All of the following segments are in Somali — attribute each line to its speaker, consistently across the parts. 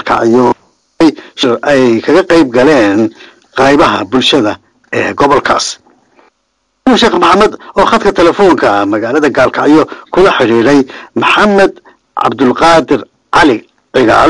Speaker 1: gaalkacyo ay kaga qayb galeen qaybaha bulshada ee gobolkaas sheekh maxamed oo khadka telefoonka magaalada gaalkacyo kula xidhiidhay maxamed cabdulqaadir cali cigaal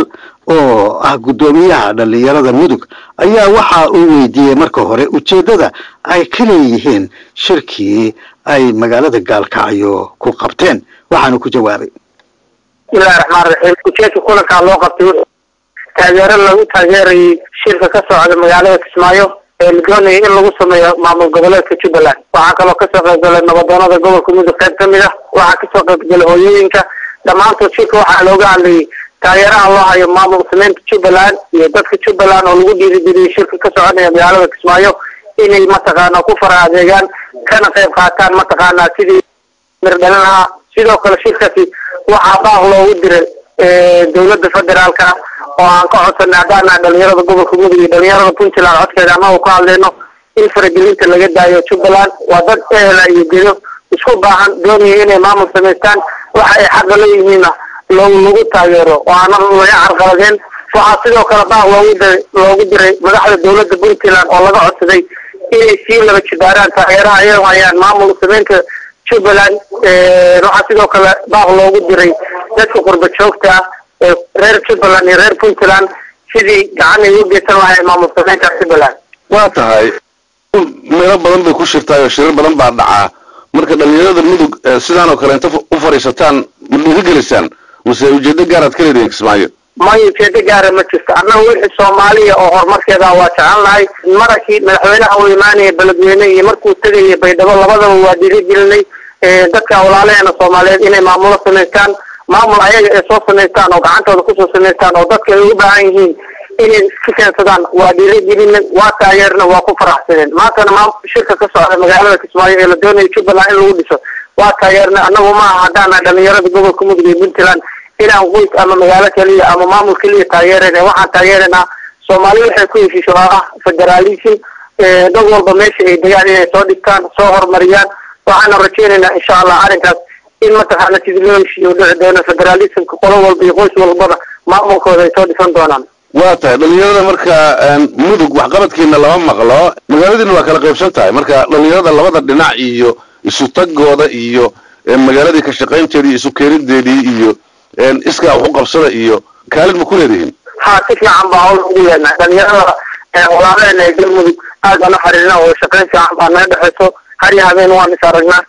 Speaker 1: oo ah guddoomiyaha dhallinyarada mudug ayaa waxa uu weydiiyey marka hore ujeeddada ay ka leeyihiin shirkii ay magaalada gaalkacyo ku qabteen waxaanu ku jawaabay
Speaker 2: bismillahi raxmaan raxiim ujeedka kulankaa loo qabtay taageero lagu taageerayay shirka ka socda magaalada kismaayo ee la doonayay in lagu sameeyo maamul goboleedka jubbaland waxaa kaloo kasoo qaybgalay nabadoonada gobolka mudug qayb ka mid ah waxaa kasoo qaybgalay hooyooyinka dhammaantood shirka waxaa looga hadlayay taageeraha loo hayo maamul sameynta jubbaland iyo dadka jubbaland oo lagu dhiirigeliyay shirka ka soconaya magaalada kismaayo inay mataqaana ku fara adeegaan kana qayb qaataan mataqaana sidii mirdhalin lahaa sidoo kale shirkaasi waxaa baaq loogu diray dawladda federaalka oo aan ka codsanay haddaana dhalinyarada gobolka mudug iyo dhalinyarada puntland codkeeda anagu ka hadlayno in faragelinta laga daayo jubbaland waa dad ehela iyo gedo isku baahan doonaya inay maamul samaystaan waxa ay xaqa leeyihiinna loo lagu taageero oo aanan laga carqaladeen waxaa sidoo kale baaq loogu diray loogu diray madaxda dawladda puntland oo laga codsaday inay sii laba jibaaraan taageeraha ay hayaan maamul sameynta jubbaland waxaa sidoo kale baaq loogu diray dadka qurba joogta ah ee reer jubbaland iyo reer puntland sidii gacan ay u geysan lahayn maamul sameynta jubbaland
Speaker 3: waa tahay meelo badan bay ku shirtaay oo shirar badan baa dhacaa marka dhalinyarada mudug sidaan oo kale inta u fadhiisataan ma dhiirigelisaan mase ujeedo gaaraad ka leedihin kismaayo
Speaker 2: may ujeedo gaara ma jirto annaga wixii soomaaliya oo horumarkeeda waa jecel nahay marankii madaxweynaha uu imaanaya beledweyne iyo markuu tegaya baydhabo labadaba waa dhiirigelinay dadka walaalaheena soomaaliyeed inay maamulo samaystaan maamul ayaga ay soo samaystaan oo gacantooda kusoo samaystaan oo dadka ay u baahan yihiin inay iska keensadaan waa dhiirigelinay waa taageerna waa ku faraxsaneen maantana ma shirka ka socda magaalada kismaayo ee la doonaya jubbaland in lagu dhiso waa taageernay annagu maaha haddaana dhalinyarada gobolka mudug iyo puntland inaan qoys ama magaalo keliya ama maamul keliya taageerayna waxaan taageeraynaa soomaali waxay ku heshiisho oo ah federalism dad walba meesha ay degaan inay soo dhigtaan soo horumariyaan waxaana rajeynaynaa insha allah arrinkaas in mataqaana sidii loo heshiiyo dhici doono federalismka qolo walba iyo qoys walbana maamulkooda ay soo dhisan doonaan
Speaker 3: waa tahay dhalinyarada marka mudug waxqabadkiina lama maqlo magaaladiina waa kala qaybsan tahay marka dhalinyarada labada dhinac iyo isu tagooda iyo magaaladii ka shaqaynteedii isu keenideedii iyo iskaa wax u qabsada iyo kaalin ma ku leedihiin
Speaker 2: ha si fiican baa hawl ugu leenahay dhalinyarada walaalaheena ee galmudug aad baan u xiriirna oo shaqayn fiican baa naga dhexeyso har iyo habeen waan is aragnaa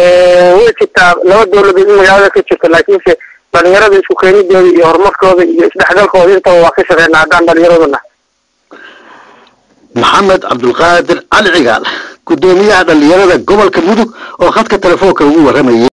Speaker 2: way jirtaa laba dawladood in magaalada ka jirto laakiinse dhalinyarada isku keenideeda iyo horumarkooda iyo isdhexgalkooda intaba waa ka shaqeynaa haddaan dhalinyaraduna
Speaker 1: maxamed cabdulqaadir cali cigaal guddoomiyaha dhallinyarada gobolka mudug oo khadka telefoonka ugu warramayay